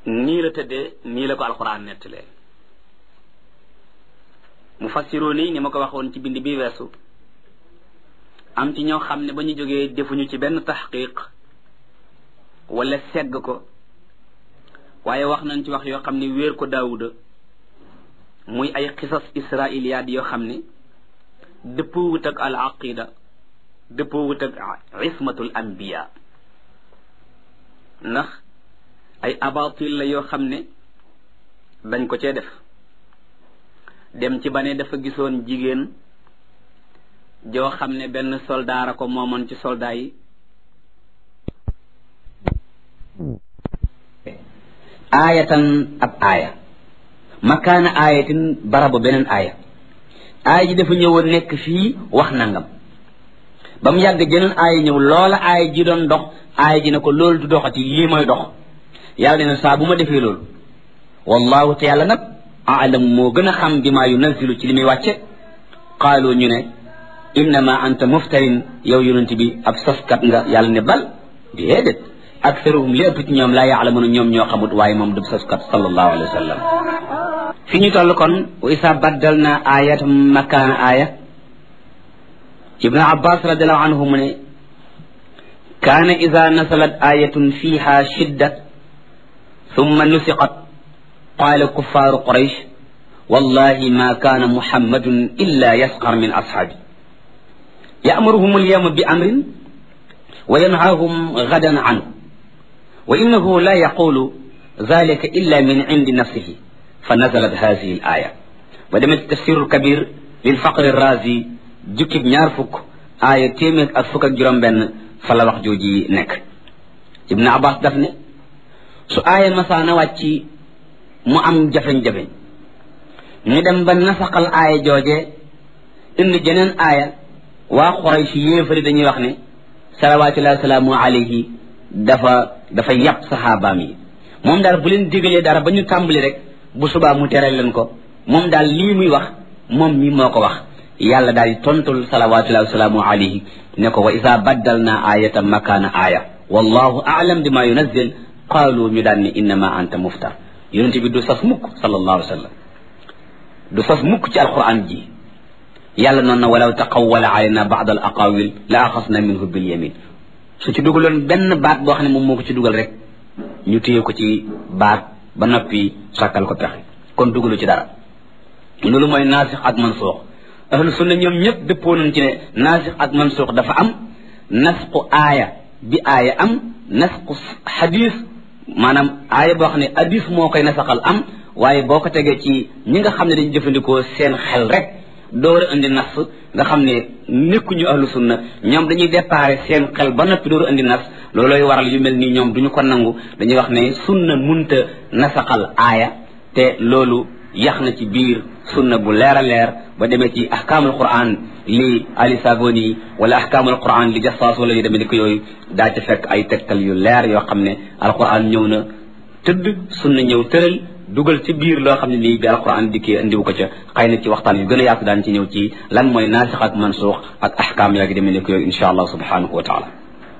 nii la tëddee nii la ko alxuraan nettalee mu fassiroo nii ni ma ko waxoon ci bind bi weesu am ci ñoo xam ne ba ñu jógee defuñu ci benn taxqiq wala segg ko waaye wax nañ ci wax yoo xam ne wéer ko daawuda muy ay xisas israiliyaat yoo xam ne dëppoo wut ak al aqida dëppoo wut ak ismatul anbiya ndax ay abatil la yoo xam ne dañ ko cee def dem ci ba ne dafa gisoon jigéen joo xam ne benn soldaara ko moomoon ci soldat yi aayatan ab aaya makaana aayatin barabu beneen aaya aaya ji dafa ñëwoon nekk fii wax nangam ba mu yàgg jeneen aaya ñëw loola aaya ji doon dox aaya ji ne ko loolu du doxati lii mooy dox yàlla ne saa bu ma defee loolu wallahu te yàlla nag aalam moo gën a xam bi maa yunazilu ci li muy wàcce qaalu ñu ne innama anta muftarin yow yonent bi ab soskat nga yàlla ne bal déedéet aktaruhum li ëpp ci ñoom laa yaalamuna ñoom ñoo xamut waaye moom du soskat sallallahu alayhi wa sallam fi ñu toll kon wa isa baddal na ayat makaana aaya ibnu abbas radiallahu anhu mu ne kaana ida nasalat ayatun fiha shidda ثم نسقت قال كفار قريش والله ما كان محمد إلا يسخر من أصحابه يأمرهم اليوم بأمر وينهاهم غدا عنه وإنه لا يقول ذلك إلا من عند نفسه فنزلت هذه الآية ودمت التفسير الكبير للفقر الرازي جكب نيارفك آية تيمك أفك جرم بن فلا وقت جوجي نك ابن عباس دفنه su aaya masaana wàcci mu am jafeñ-jafeñ ñu dem ba nasaxal aaya jooje indi jeneen aaya waa Quraysh yéefari dañuy wax ne salawaatullahi salaamu alayhi dafa dafa yàpp saxaabaam yi moom daal bu leen digalee dara ba ñu tàmbali rek bu subaa mu tere leen ko moom daal lii muy wax moom mi moo ko wax yàlla daal di tontul salawaatullahi salaamu alayhi ne ko wa isa baddal naa aayatan makaana aaya wallahu aalam bima yunazzil qaalu ñu daan ne innama anta muftar yonent bi du sas mukk sallallahu alayhi wa sallam du sas mukk ci alquran ji yàlla noonu na walaw taqawwala alayna ba'd al aqawil la axasna minhu bil yamin su ci dugaloon benn baat boo xam ne moom moo ko ci dugal rek ñu téye ko ci baat ba noppi sàkkal ko pexe kon dugalu ci dara loolu mooy naasix ak mansuux ahlu sunna ñoom ñëpp dëppoo nañ ci ne naasix ak mansuux dafa am nasqu aaya bi aaya am nasqu xadis maanaam aaya boo xam ne hadis moo koy nasaxal am waaye boo ko tegee ci ñi nga xam ne dañu jëfandikoo seen xel rek door a indi nas nga xam ne nekkuñu ahlu sunna ñoom dañuy déparé seen xel ba noppi door a indi nas loolooy waral yu mel nii ñoom duñu ko nangu dañuy wax ne sunna munta nasaxal aaya te loolu yax na ci biir sunna bu leer a leer ba demee ci ahkaamul quran li ali saboni wala ahkaamul quran li jassaas wala yu demee ni ko yooyu daa ci fekk ay tegtal yu leer yoo xam ne alquran ñëw na tëdd sunna ñëw tëral dugal ci biir loo xam ne nii bi alquran dikkee indiwu ko ca xëy na ci waxtaan yu gën a yaatu daan ci ñëw ci lan mooy naasix ak mansuux ak ahkaam yaa ngi demee ni ko yooyu insha allah subhanahu wa taala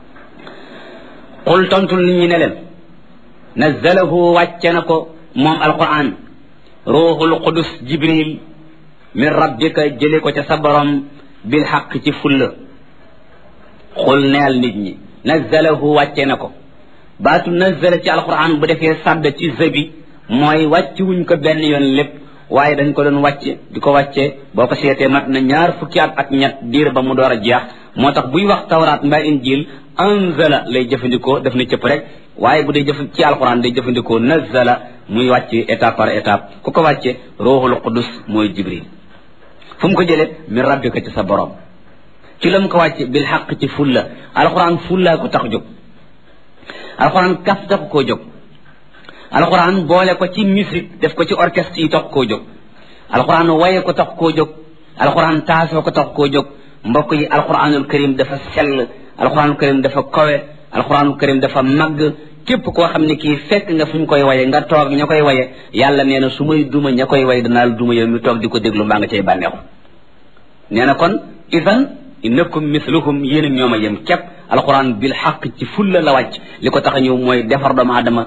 qul tontul nit ñi ne leen nazzalahu wàcce na ko moom alquran ruuxul qudus jibril min rabbika jële ko ca sa borom bil xaq ci fulla xul neel nit ñi nazzalahu wàcce na ko baatu nazzala ci alquran bu defee sàdd ci zabi mooy wàcc wuñ ko benn yoon lépp waaye dañ ko doon wàcce di ko wàcce boo ko seetee mat na ñaar fukki at ak ñett diir ba mu door a jeex moo tax buy wax tawraat mbaa injil anzala lay jëfandikoo def na cëpp rek waaye bu dee jëf ci alquran day jëfandikoo nazzala muy wàcce étape par étape ku ko wàcce ruuxul qudus mooy jibril fu mu ko jëlee min rabbika ci sa borom ci la mu ko wàcce bil xaq ci fulla alquran fullaa ko tax jóg alquran kaf tax koo jóg alquran boole ko ci musique def ko ci orchestre yi tax koo jóg alquran waye ko tax koo jóg alquran taasoo ko tax koo jóg mbokk yi alquranul karim dafa sell alquranul karim dafa kowe alquranul karim dafa màgg képp koo xam ne kii fekk nga fu ñu koy waye nga toog ña koy waye yàlla nee na su may duma ña koy waye danaa duma yow mi toog di ko déglu mbaa nga cay bànneexu nee na kon idan innakum misluhum yéen ñoom a yem képp alquran bil xaq ci fulla la wàcc li ko tax a ñëw mooy defar doomu aadama